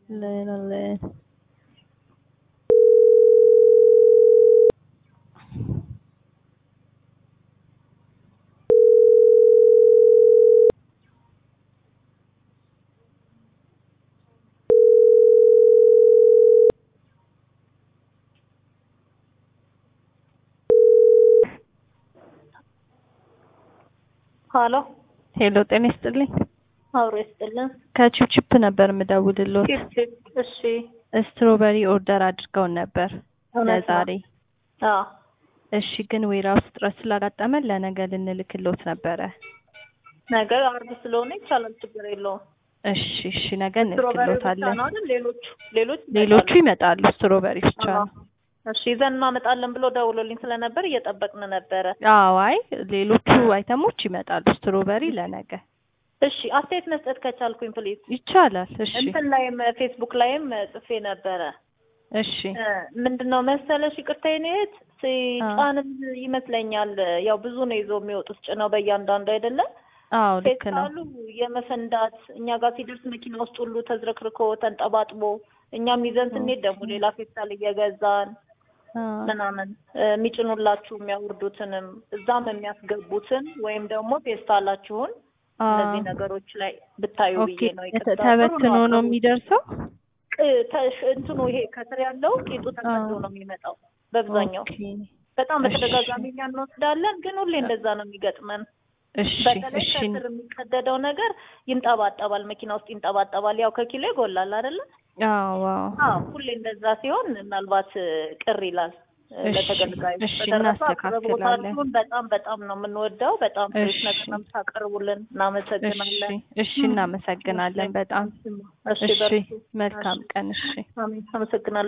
Lele. ሀሎ ሄሎ ጤና ይስጥልኝ። አብሮ ይስጥልን። ከቺፕቺፕ ነበር የምደውልልዎት። ቺፕ ቺፕ። እሺ ስትሮበሪ ኦርደር አድርገውን ነበር እውነት ነው። ለዛሬ። አዎ እሺ ግን ዌራውስ እጥረት ስላጋጠመን ለነገ ልንልክልዎት ነበረ። ነገ አርብ ስለሆነ ይቻላል፣ ችግር የለውም። እሺ እሺ ነገ ስትሮበሪ ብቻ እንልክልዎታለን። ነው አይደል? ሌሎቹ ሌሎች ሌሎቹ ይመጣሉ? ይመጣሉ፣ ስትሮበሪ ብቻ አዎ። ነው። እሺ ይዘን እናመጣለን ብሎ ደውሎልኝ ስለነበር እየጠበቅን ነበረ። አዎ አይ ሌሎቹ አይተሞች ይመጣሉ፣ ስትሮበሪ ለነገ እሺ አስተያየት መስጠት ከቻልኩኝ ፕሊዝ። ይቻላል። እሺ እንትን ላይም ፌስቡክ ላይም ጽፌ ነበረ። እሺ እ ምንድነው መሰለሽ ይቅርታ የኔ እህት ሲጫንም ይመስለኛል ያው ብዙ ነው ይዘው የሚወጡት ጭነው በእያንዳንዱ አይደለም አዎ ልክ ነው። ፌስታሉ የመፈንዳት እኛ ጋር ሲደርስ መኪና ውስጥ ሁሉ ተዝረክርኮ ተንጠባጥቦ እኛም ይዘን ስንሄድ ደግሞ ሌላ ፌስታል እየገዛን አ ምናምን እ የሚጭኑላችሁ የሚያወርዱትንም እዛም የሚያስገቡትን ወይም ደግሞ ፌስታላችሁን አ እነዚህ ነገሮች ላይ ብታዩ ኦኬ ብዬ ነው። ይቅርታ ተበትኖ ጥሩ ነው አቅርቡ። የሚደርሰው። ቅ- ተሽ- እንትኑ ይሄ ከስር ያለው ቂጡ ተቀዶ ነው የሚመጣው በአብዛኛው። ኦኬ በጣም እሺ። በተደጋጋሚ እኛ እንወስዳለን፣ ግን ሁሌ እንደዛ ነው የሚገጥመን። እሺ በተለይ እሺ ከስር የሚቀደደው ነገር ይንጠባጠባል፣ መኪና ውስጥ ይንጠባጠባል። ያው ከኪሎ ይጎላል አይደለ? አዎ አዎ አዎ ሁሌ እንደዛ ሲሆን ምናልባት እ፣ ቅር ይላል እ፣ እሺ፣ ለተገልጋዮች። እሺ፣ በተረፈ እናስተካክላለን። አቅርቦታችሁን በጣም በጣም ነው የምንወደው። በጣም ፍሬሽ እሺ። ነገር ነው የምታቀርቡልን። እሺ እናመሰግናለን። እሺ እናመሰግናለን በጣም እሺ እሺ በርቱ። መልካም እሺ። ቀን እሺ አሜን። አመሰግናለሁ።